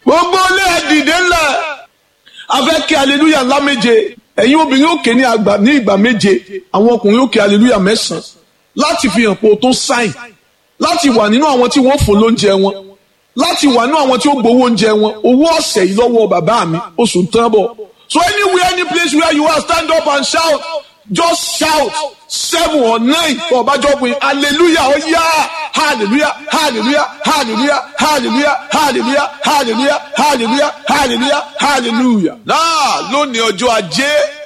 gbogbo ilé ẹ dìde ńlẹ̀ afẹ́ kí aleluya ńlá méje ẹ̀yin obìnrin òkè ní àgbà ní ìgbà méje àwọn ọkùnrin òkè aleluya mẹ́sàn-án láti fi hàn pé o tó sáìn láti wà nínú àwọn tí wọ́n fò lóúnjẹ wọn láti wà nínú àwọn tí ó gbowó oúnjẹ wọn owó ọ̀sẹ̀ yìí lọ́wọ́ bàbá mi oṣù tán bọ̀ so anywhere any place where you are stand up and shout just shout seven or nine for ọbàjọ́ pé hallelujah ó yá hallelujah hallelujah hallelujah hallelujah hallelujah hallelujah hallelujah hallelujah hallelujah. náà lónìí ọjọ́ ajé